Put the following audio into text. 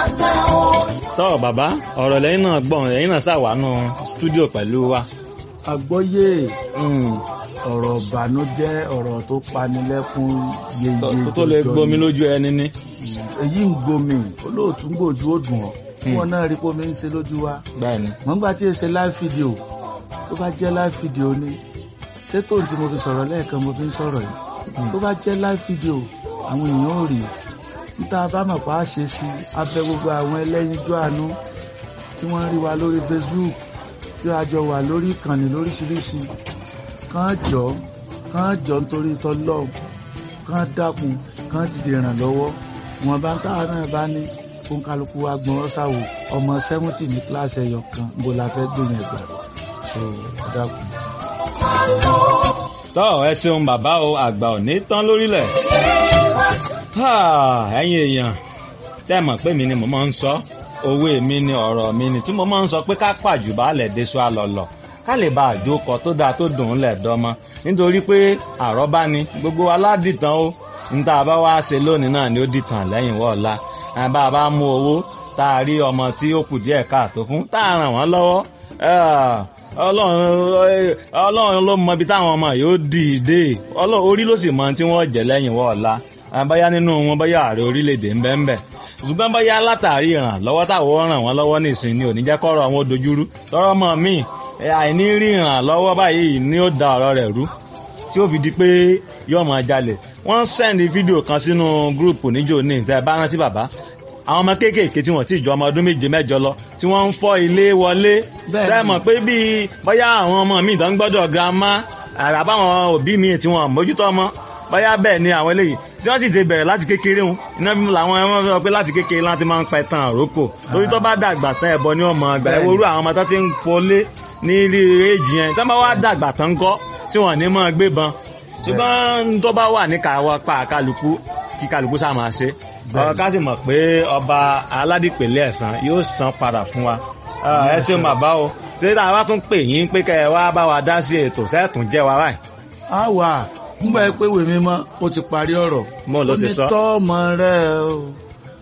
tọ́ bàbá ọ̀rọ̀ lẹ́yìn náà gbọ̀n lẹ́yìn náà ṣàwánú stúdíò pẹ̀lú wa. àgbọ́yé ọ̀rọ̀ ìbànújẹ́ ọ̀rọ̀ tó panilẹ́kún yeye tó tó lè gbomi lójú ẹni ní. èyí ń gbomi olóòtú ń gbòjú ó dùn ọ́ tí wọ́n náà rí pómi ń ṣe lójú wa. bẹ́ẹ̀ni. wọ́n gbà tí ì ṣe live video tó bá jẹ́ live video ni ṣé tóun tí mo fi sọ̀rọ̀ lẹ́ẹ̀kan mo fi ń sọ̀rọ̀ yìí tó bá jẹ́ live video àwọn èèyàn ò rí níta bá mọ̀ pa á ṣe sí abẹ gbogbo àwọn ẹlẹ́yinjú àánú tí wọ́n rí wa lórí Facebook tí a jọ wà lórí ìkànnì lóríṣiríṣi kàn jọ kàn jọ nítorí tọlọ́ọ̀ kàn dákun kàn dìde ìrànlọ́wọ́ wọn bá ń táwọn náà bá ní fún kálukú wa gbọ́n ṣàwò ọmọ sẹ́mùtì ní kíláàsì ẹ̀yọ̀ kan bó la fẹ́ gbìyànjú ẹ̀gbà so ẹ dákun. tọ́ ẹ ṣeun bàbá o àgbà ò ní tán lórílẹ̀. ẹ̀yin èèyàn tẹ́ mọ̀ pé mi ni mo máa ń sọ òwe mi ni ọ̀rọ̀ mi ni tí mo máa ń sọ pé ká pàjù baálẹ̀ deṣọ àlọ́lọ̀ ká lè bá àjókọ tó dáa tó dùn ún lẹ̀ dọ́mọ nítorí pé àrọ́bá ni gbogbo aládìtàn ó níta bá wá ṣe lónìí náà ni ó dìtàn lẹ́yìn wọ́ọ̀la bá a bá mú owó tá a rí ọmọ tí ó kù díẹ̀ káàtó fún tá a ràn wọ́n lọ́wọ́ ọlọ́run ló mọ ibi táwọn ọmọ yóò dìde orí ló sì mọ tí wọ́n jẹ́ lẹ́yìn wọ́ọ̀la báyá nínú wọn báyá ààrẹ orílẹ̀-èdè ń bẹ ń bẹ ṣùgbọ́n báyá látàrí ìrànlọ́wọ́ táwọn ràn wọ́n lọ́wọ́ nìsín ni ò ní jẹ́ kọ́rọ̀ àwọn dojúrú tọ́rọ́ mọ́ mi àìní rí ìrànlọ́wọ́ báyìí ni ó da ọ̀rọ̀ rẹ̀ rú tí ó fi di pé yóò máa jalè wọ́n sẹ́ndì fídíò kan sínú gúrùpù níjó ní ìtẹ́ bá rántí bàbá àwọn ọmọ kéékèèké tí wọ́n ti jọ ọmọ ọdún méje mẹ́jọ lọ tí wọ́n ń fọ́ ilé wọlé sẹ́mọ̀ pé bíi bóyá àwọn ọmọ mi ìdán gbọ́dọ̀ girama àràbáwọn òbí mi tí wọ́n mójútó ọmọ bóyá bẹ́ẹ̀ ni àwọn eléyìí tí wọ́n sì ti bẹ̀rẹ̀ láti kékeré wọn iná bí làwọn ẹmọ sọ pé láti kékeré láti máa ń pẹ tán àrókò torí tó bá dàgbà tán ẹbọ ní ọmọ àgbà ẹ worú àwọn ọmọ tó ti ń fọlé ní ilé èjì yẹn tó bá wá dàgbà tán kọ́ tí wọ́n ní máa gbébọn ṣùgbọ́n tó bá wà ní kàwá pa kálukú kí kálukú sá máa ṣe ọ̀rọ̀ ká sì mọ̀ pé ọba aládìpẹ̀lẹ̀ ẹ̀sán yóò san padà fún wa ẹ ṣeun bàbá o ṣé tá a bá tún pè yín pé kẹ́ ẹ wá bá wa dá sí ètò sẹ́ẹ̀tún jẹ́ wa báyìí. a wà nígbà pé wèmí mọ́ ó ti parí ọ̀rọ̀ mo ló ṣe sọ. ó ní tọ́ ọmọ rẹ o